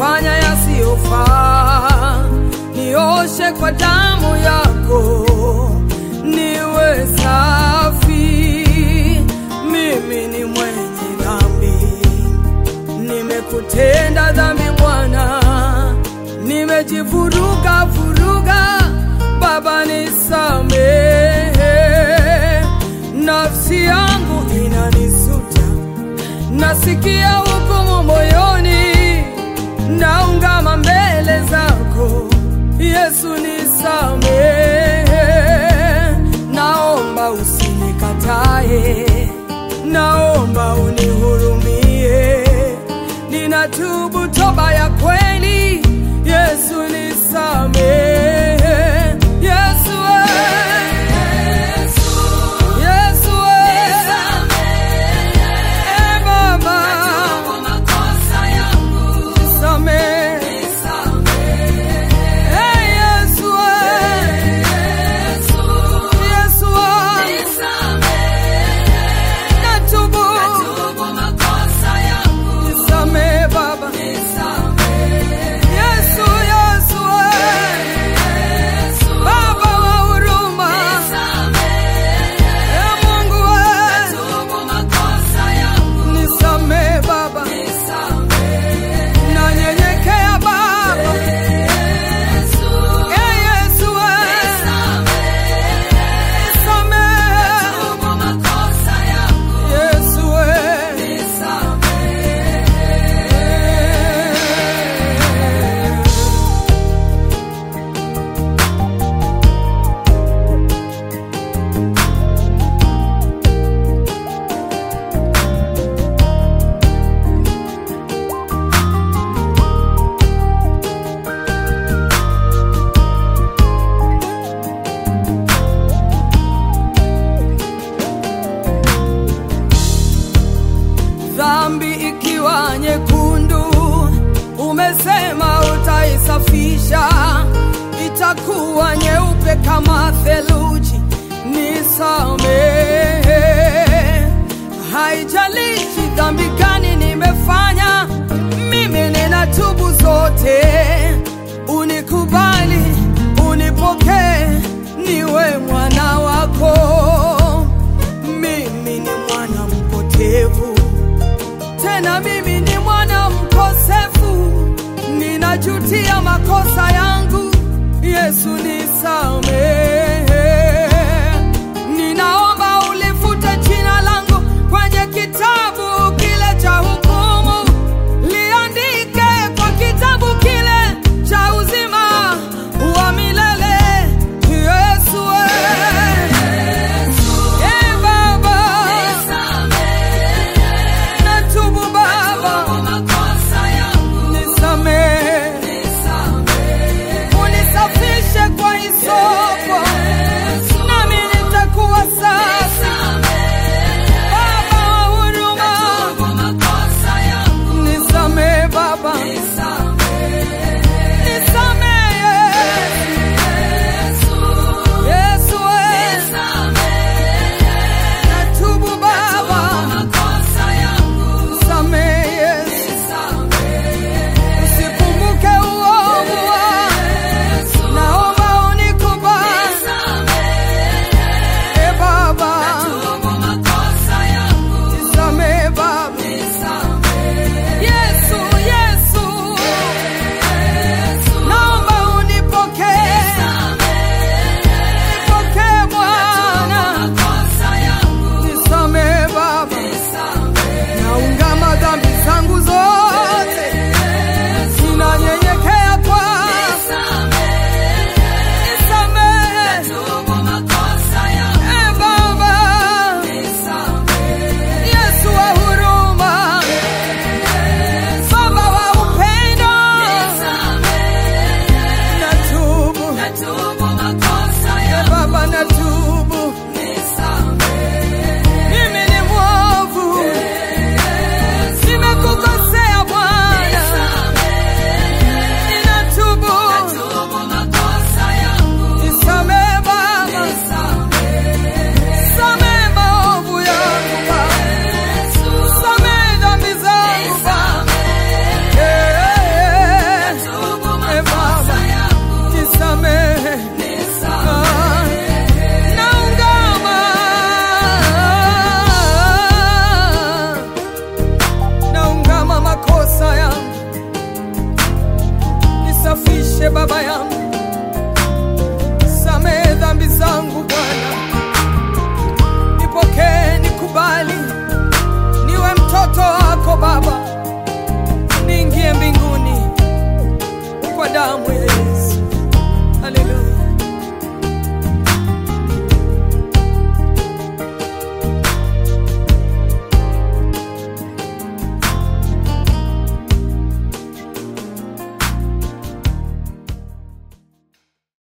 nimefanya yasiyofaa, nioshe kwa damu yako, niwe safi. Mimi ni mwenye dhambi, nimekutenda dhambi Bwana, nimejivuruga vuruga, Baba nisamehe, nafsi yangu inanisuta nasikia hukumu moyoni, naungama mbele zako Yesu, nisamehe, naomba usinikatae, naomba unihurumie, ninatubu toba ya kweli, Yesu nisamehe, Yesu eh. Yesu eh. Eh, Baba, nisamehe. Eh, Yesu eh. Yesu eh. Natubu. Nisamehe, Baba. Yesu, Yesu eh. Baba wa huruma. Eh, Mungu eh. Nisamehe Baba, nanyenyekea Baba. Eh, Yesu eh. Nisamehe. Yesu eh. dhambi ikiwa nyekundu, umesema utaisafisha, itakuwa nyeupe kama theluji. Nisamehe, haijalishi dhambi gani nimefanya, mimi ninatubu zote. Unikubali, unipokee, niwe mwana wako. Mimi ni mwana mpotevu tena mimi ni mwana mkosefu, ninajutia makosa yangu. Yesu nisamehe, ninaomba ulifute jina langu kwenye kitabu kile cha hukumu, liandike kwa kitabu kile cha uzima wa milele. Yesu eh. Eh, Baba, natubu Baba, nisamehe, unisafishe kwa hisopo Baba, niingie mbinguni kwa damu ya Yesu.